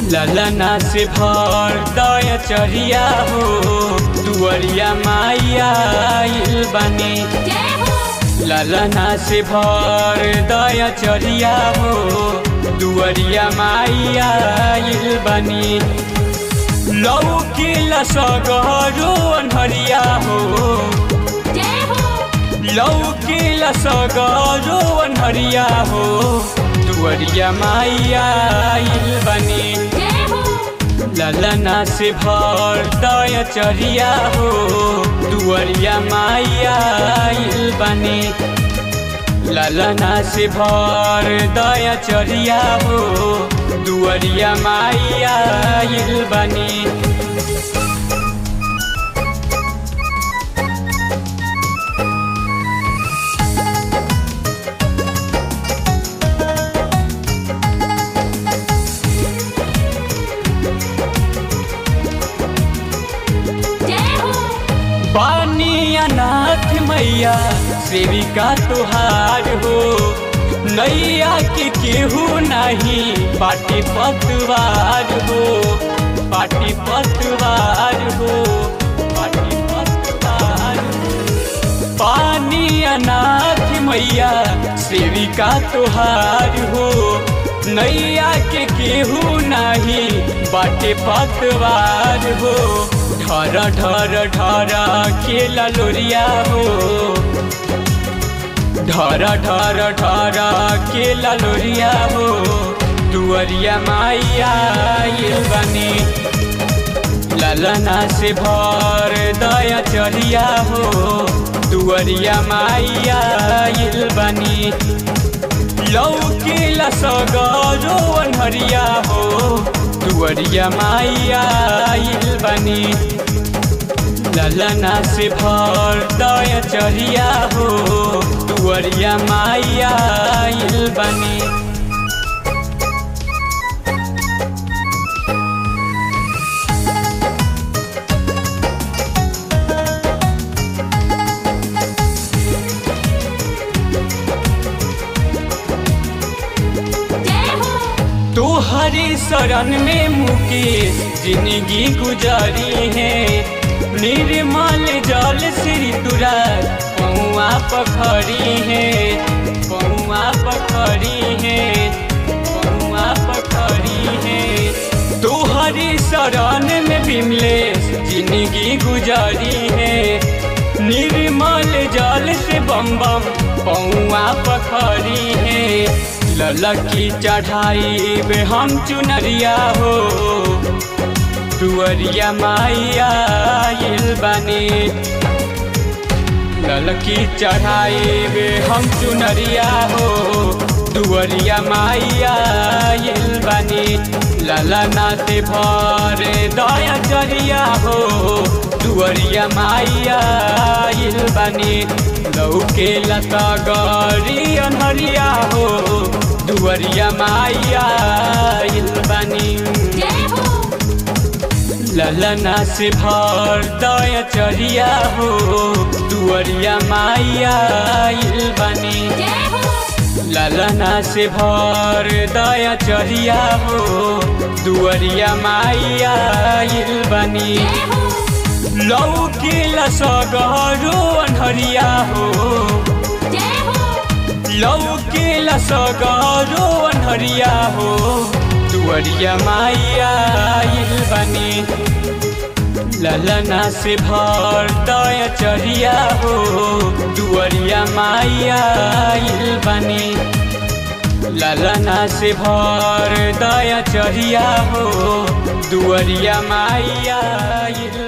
ललना से भर दया चरिया हो दुअरिया माइया आइल बानी जय हो ललना से भर दया चरिया हो दुअरिया माइया आइल बानी लौकी लसगरो अनहरिया हो जय हो लौकी लसगरो अनहरिया हो दुअरिया माइया आइल बानी जय हो ललना से भर दया चरिया हो दुअरिया माइया आइल बानी ललना से भर दया चरिया हो दुअरिया माइया आइल बानी जय हो पानी अनाथ मैया सेविका तुहार हो नैया के केहू नहीं पाटी पतवार हो पाटी पतवार हो पाटी पतवार हो। पानी अनाथ मैया सेविका तुहार हो नैया के केहू नहीं बाटे पतवार हो ढर ढर ढर खेला लोरिया हो ढर ढर ढर खेला लोरिया हो दुअरिया माइया आइल बनी ललना से भर दया चरिया हो दुअरिया माइया आइल बनी लौकी लसगरो अनहरिया हो दुअरिया माइया आइल बनी ललना से भर दया चरिया हो दुअरिया माइया आइल बनी जय हो तोहरी शरण में मुकेश जिंदगी गुजारी है निर्मल जल श्री तुरा पौआ पखरी है पौआ पखरी है पौआ पखरी है तोहरी शरण में विमलेश जिंदगी गुजारी है निर्मल जल से बम बम पौआ पखरी है ललकी चढ़ाई बे हम चुनरिया हो दुअरिया माइया आइल बनी ललकी चढ़ाई बे हम चुनरिया हो दुअरिया माइया आइल बनी ललना से भरे दया चरिया हो दुअरिया माइया आइल बनी लौके लता गरी अनहरिया हो दुअरिया माइया आइल बनी जय हो ललना से भर दया चरिया हो दुअरिया माइया आइल बनी जय हो ललना से भर दया चरिया हो दुअरिया माइया आइल बनी जय हो लौकी लसगरो अनहरिया हो जय हो लौकी लसगरो अनहरिया हो दुअरिया माइया आइल बनी ललना से भर दया चरिया हो दुअरिया माइया आइल बनी ललना से भर दया चरिया हो दुअरिया माइया आइल